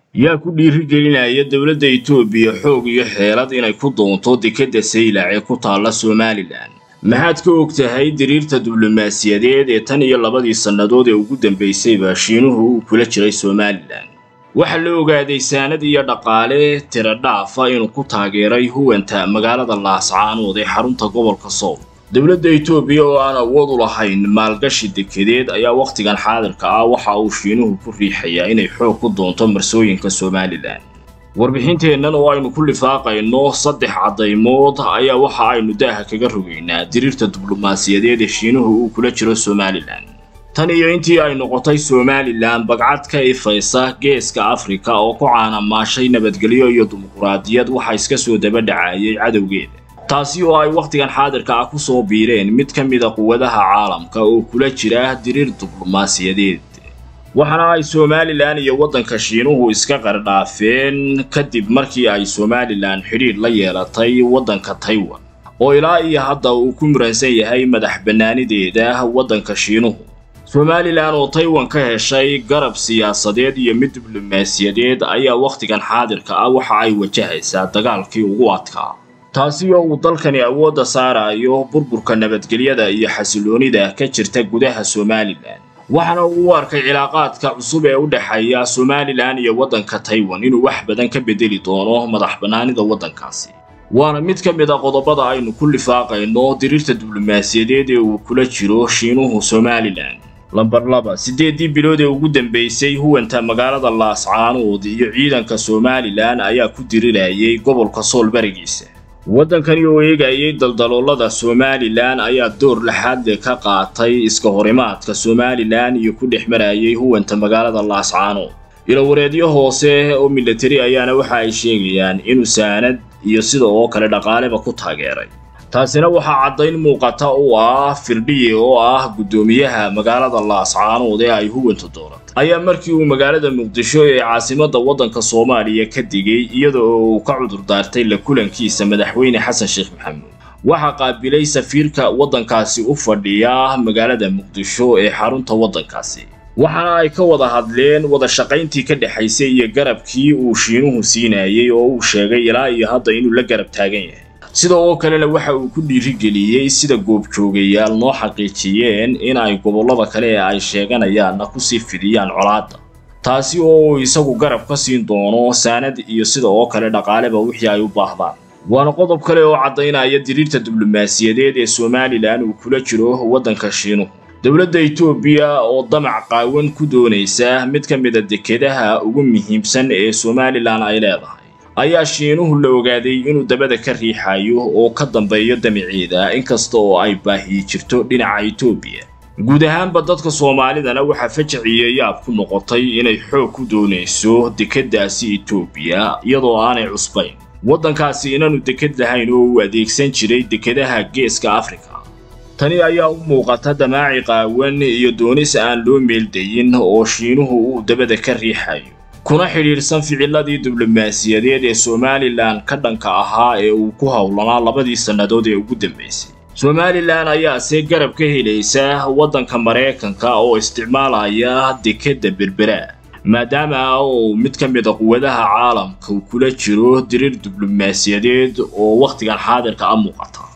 yaa ku dhiirigelinaya dowladda etoobiya xoog iyo xeelad inay ku doonto dekedda saylac ee ku taalla somalilan maxaad ka og tahay diriirta diblomaasiyadeed ee tan iyo labadii sannadood ee ugu dambaysayba shiinuhu uu kula jiray somalilan waxaa la ogaaday saanad iyo dhaqaale tira dhaafa inuu ku taageeray huwanta magaalada laascaanood ee xarunta gobolka sool dowladda etoobiya oo aan awood u lahayn maalgashi dekedeed ayaa wakhtigan xaadirka ah waxa uu shiinuhu ku riixayaa inay xoog ku doonto marsooyinka somalilan warbixinteennan oo aynu ku lifaaqayno saddex caddaymood ayaa waxa aynu daaha kaga rogaynaa diriirta diblomaasiyadeed ee shiinuhu uu kula jiro somalilan tan iyo intii ay noqotay somalilan bagcad ka ifaysa geeska afrika oo ku caanamaashay nabadgelyo iyo dimuquraadiyad waxa iska soo daba dhacayay cadowgeeda taasi oo ay wakhtigan xaadirka ah ku soo biireen mid ka mida quwadaha caalamka oo kula jira diriir diblomaasiyadeed waxaana ay somalilan iyo waddanka shiinuhu iska qardhaafeen kadib markii ay somalilan xidhiidh la yeelatay waddanka taiwan oo ilaa iyo hadda uu ku muransan yahay madax bannaanideeda waddanka shiinuhu somalilan oo taiwan ka heshay garab siyaasadeed iyo mid diblomaasiyadeed ayaa wakhtigan xaadirka ah waxa ay wajahaysaa dagaalkii ugu adkaa taasi oo uu dalkani awoodda saarayo burburka nabadgelyada iyo xasiloonida ka jirta gudaha somalilan waxaana uu u arkay cilaaqaadka cusub ee u dhexeeya somalilan iyo waddanka taiwan inuu wax badan ka bedeli doono madax bannaanida waddankaasi waana mid ka mid a qodobada aynu ku lifaaqayno diriirta diblomaasiyadeed ee uu kula jiro shiinuhu somalilan lambar laba siddeeddii bilood ee ugu dambaysay huwanta magaalada laascaanood iyo ciidanka somalilan ayaa ku dirirayay gobolka sool barigiisa waddankani oo eegayay daldaloolada somalilan ayaa door laxaadle ka qaatay iska horimaadka somalilan iyo ku dhex marayay huwanta magaalada laascaanood ilowareedyo hoose oo milatari ayaana waxa ay sheegayaan inuu saanad iyo sida oo kale dhaqaaleba ku taageeray taasina waxaa caddayn muuqata u ah firdhiye oo ah guddoomiyaha magaalada laascaanood ee ay huwanta dooratay ayaa markii uu magaalada muqdisho ee caasimadda waddanka soomaaliya ka digay iyada oo uu ka cudur daartay la kulankiisa madaxweyne xasan sheekh maxamuud waxaa qaabilay safiirka waddankaasi u fadhiya magaalada muqdisho ee xarunta waddankaasi waxaana ay ka wada hadleen wada shaqayntii ka dhexaysay iyo garabkii uu shiinuhu siinayay oo uu sheegay ilaa iyo hadda inuu la garab taagan yahay sida oo kalena waxa uu ku dhiirigeliyey sida goobjoogayaal noo xaqiijiyeen in ay gobollada kale ee ay sheeganayaanna kusii fidiyaan colaadda taasi oo uu isagu garab ka siin doono saanad iyo sida oo kale dhaqaaleba wixii ay u baahdaan waana qodob kale oo caddaynaya diriirta diblomaasiyadeed ee somalilan uu kula jiro waddanka shiinuhu dowladda etoobiya oo damac qaawan ku doonaysa mid ka mida dekedaha ugu muhiimsan ee somalilan ay leedahay ayaa shiinuhu la ogaaday inuu dabada ka riixayo oo ka dambeeyo damaceeda inkasta oo ay baahiyi jirto dhinaca etoobiya guud ahaanba dadka soomaalidana waxaa fajiciyo yaab ku noqotay inay xoog ku doonayso dekeddaasi etoobiya iyadoo aanay cusbayn waddankaasi inaanu deked lahayn oo uu adeegsan jiray dekedaha geeska afrika tani ayaa u muuqata damaaci qaawan iyo doonis aan loo meeldayin oo shiinuhu uu dabada ka riixayo kuna xidhiidhsan ficiladii diblomaasiyadeed ee somalilan ka dhanka ahaa ee uu ku howlanaa labadii sannadood ee ugu dambaysay somalilan ayaase garab ka helaysa waddanka maraykanka oo isticmaalaya dekedda berbera maadaama uu mid ka mida quwadaha caalamka uu kula jiro diriir diblomaasiyadeed oo wakhtigan xaadirka a muuqata